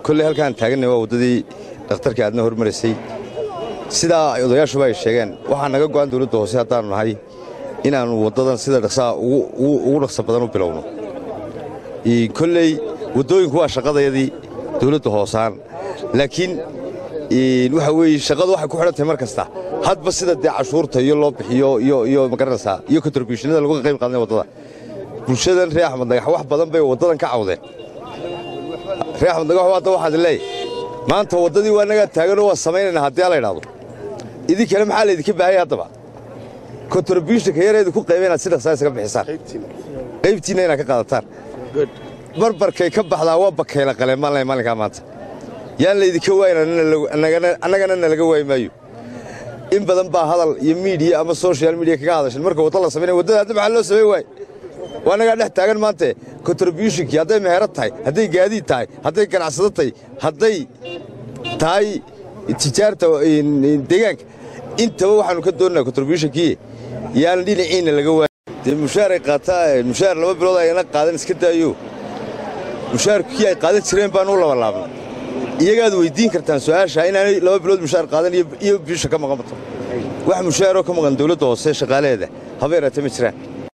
kolley halkaan taaganay waa waddadii dhakhtarkii aadna hormaraysay sidaa odayaashuba ay sheegeen waxaa naga go'an dawladda hoose haddaannu nahay inaannu waddadan sida dhaqsaha ugu dhaqsa badan u bilowno kolley waddooyinku waa shaqadayadii dawladda hoosaan laakiin waxa weeye shaqadu waxay ku xidhan tahay mar kasta hadba sida dee cashuurta iyo loo bixiyo iyo magaranaysaa iyo kontribuushinada lagu qayb qaadanay waddada bulshadan reer axmed dagax wax badan bay waddadan ka cawdeen reer axmed dagax hadda waxaad leeyahy maanta waddadii waa nagaa taaganoo waa samaynaynaa haddii ala idhaahdo idinkale maxaa laydinka baahaya haddaba kontribuushinka yareedu ku qayba inaad si dhaqsaa isaga bixisaan qaybtiinna inaad ka qaadataan barbarkay ka baxdaa waa bakayla qaleen maalin maalinkaa maanta yaan laydinka waayn annagana nalaga waayi maayo in badan baa hadal iyo miidiya ama soshal midiya kaga hadashan marka wadda la samaynaya waddada hadda maxaa loo samayn waaye waa nagaa dhex taagan maante kontribuushinkii hadday meherad tahay hadday gaadiid tahay hadday ganacsado tahay hadday tahay tijaarta deegaanka intaba waxaannu ka doonnaa kontribuushinkii yaan dhinaciinna laga waayo dee mushaaray qaataa mushaar laba bilood ayna qaadan iska daayo mushaarkii ay qaadan jireen baan u labalaabnay iyagaad weyddiin kartaan su'aasha inaanay laba bilood mushaar qaadan iyo bisha ka maqan bato wax mushaaroo ka maqan dawladda hoose shaqaalaheeda haba yaraatee ma jiraan